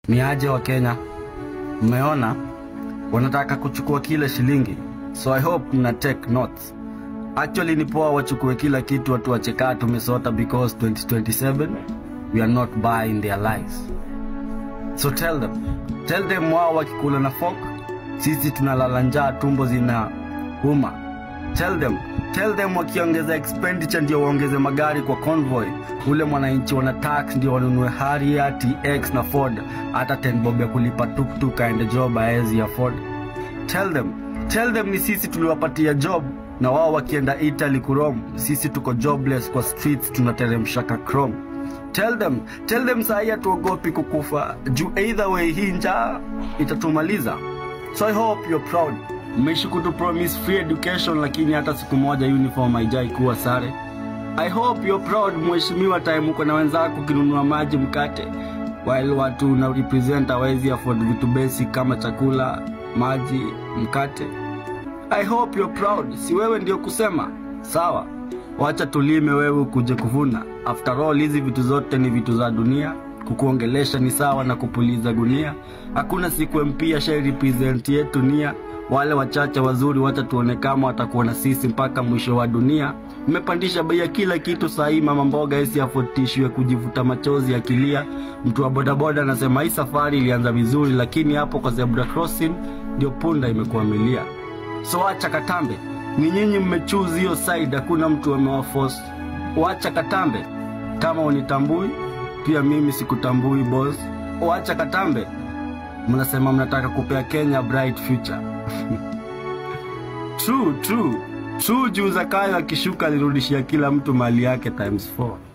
Ni aje wa Kenya, mmeona wanataka kuchukua kila shilingi, so I hope mna take notes. Actually ni poa wachukue kila kitu, watu wachekaa tumesota, because 2027 we are not buying their lives. So tell them, tell them wao wakikula na fork, sisi tunalala njaa, tumbo zina uma. Tell them, tell them wakiongeza expenditure ndio waongeze magari kwa convoy. Ule mwananchi wana tax ndio wanunue Harrier, TX na Ford, hata 10 bob ya kulipa tuktuk aende job aezi afford. Tell them, tell them ni sisi tuliwapatia job na wao wakienda Italy kurom, sisi tuko jobless kwa streets tunateremshaka chrome. Tell them, tell them sahi hatuogopi kukufa juu either way hii njaa itatumaliza. So I hope you're proud. Mmeishi kutu promise free education lakini hata siku moja uniform haijai kuwa sare. I hope you're proud mheshimiwa, time uko na wenzako ukinunua maji mkate, while watu na represent hawezi afford vitu basic kama chakula, maji, mkate. I hope you're proud. Si wewe ndio kusema sawa, wacha tulime, wewe ukuje kuvuna. After all, hizi vitu zote ni vitu za dunia. Kukuongelesha ni sawa na kupuliza gunia. Hakuna siku MP ashai represent yetu nia. Wale wachache wazuri wacha tuone kama watakuwa na sisi mpaka mwisho wa dunia. Mmepandisha bei ya kila kitu sahii, mama mboga esi afotishiwe kujivuta machozi akilia. Mtu wa bodaboda anasema hii safari ilianza vizuri, lakini hapo kwa zebra crossing ndio punda imekuwa milia. So wacha katambe, ni nyinyi mmechuzi hiyo side, hakuna mtu amewaforce. Wacha katambe, kama unitambui pia mimi sikutambui boss. Wacha katambe, mnasema mnataka kupea Kenya bright future. True, true, true. Juu Zakayo akishuka alirudishia kila mtu mali yake times 4.